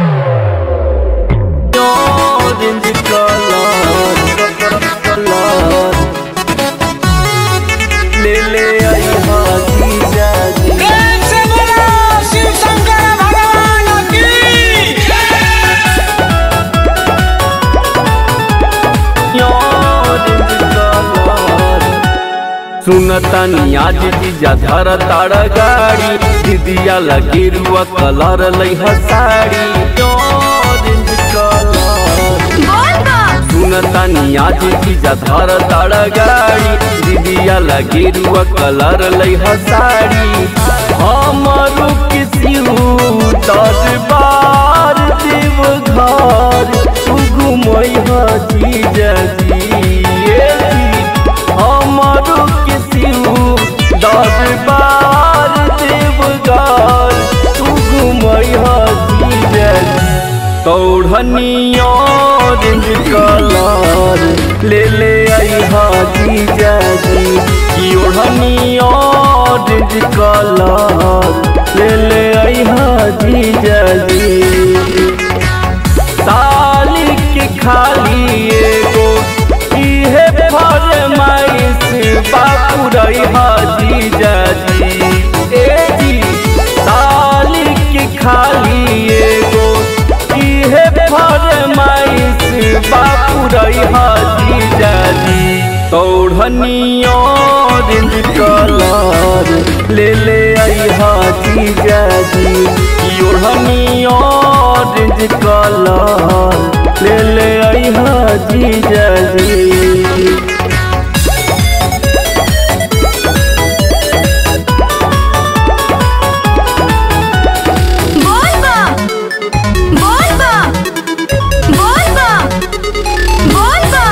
Orange color, color. ले ले आई हाजी जाजी प्रेम से बोलो शिव शंकर भगवान की सुनतनी आज जीजा धर ताड़ गाड़ी दीदिया लगी रुआ कलर लई साड़ी ऑरेंज कलर सुनतनी आज जीजा धर ताड़ गाड़ी दीदिया लगी रुआ कलर लई साड़ी हमारू किसी दरबार देव घर तू घुमई जीजा जी ये जी हमारो किसी दरबार देवगार तू घुमई हजीरे तौढ़नी ऑरेंज कलर ले ले आई हाजी जाजी की ओढ़नी ऑरेंज कलर ले ले आई हाजी जाजी साली के खाली एगो इहे फरमाइश बापू रही हाजी जाजी ए जी साली के खाली एगो इहे फरमाइश बापू रही हाजी जाजी तौढ़नी ऑरेंज कलर ले ले आई हाजी जाजी की ओढ़नी ऑरेंज कलर ले ले आई हाजी जाजी बोलबा बोलबा बोलबा बोलबा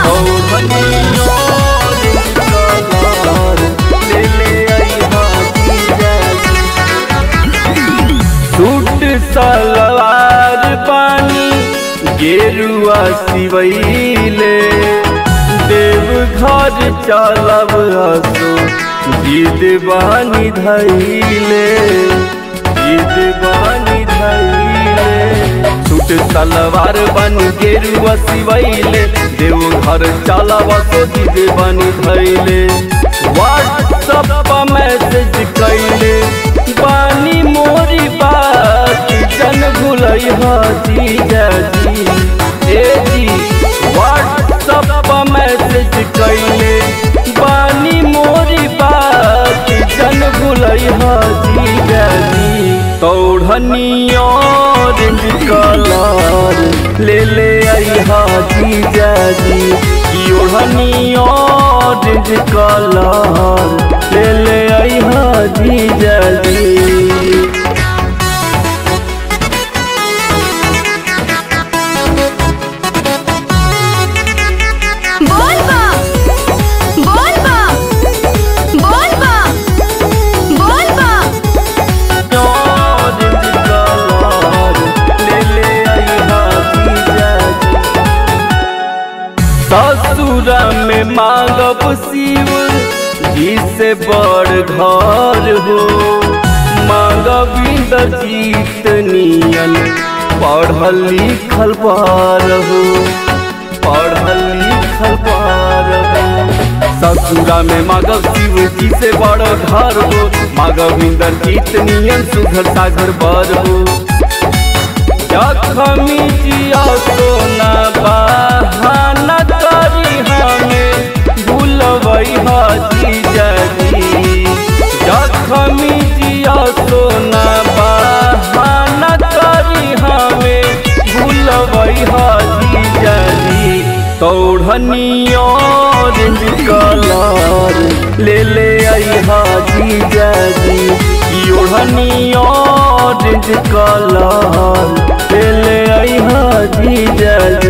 सूट सलवार पानी गेरुआ सिवैले देव घर चलब हसो जिद बानी धैले जिद बानी धैले सूट सलवार बन गेरुआ सिवैले देव घर चलब हसो जिद बानी धैले व्हाट्सअप पर मैसेज कैले बानी मोरी बात जन भुलई हाजी जाजी ए जी व्हाट्सअप पर मैसेज कैले बानी मोरी बात जन भुलई हाजी जाजी तौढ़नी ऑरेंज कलर ले ले आई हाजी जाजी की ओढ़नी ऑरेंज कलर ले ले आई हाजी जाजी बोलबा बोलबा बोलबा बोलबा ससुरा में मांगब शिव जी से बड़ घर हो मांगब इंद्रजीत नियन पढ़ल लिखल पार हो पढ़ल लिखल पार हो ससुरा में मांगब शिव जी से बड़ घर हो मांगब इंद्रजीत नियन सुघर सागर बर हो जखमी जिया सोना बहाना करी हमें भूलबई हाजी जाजी जखमी जिया सोना बहाना करी हमें भूलबई हाजी जाजी तौढ़नी ऑरेंज कलर ले ले आई हाजी जाजी की ओढ़नी ऑरेंज कलर ले ले आई हाजी जाजी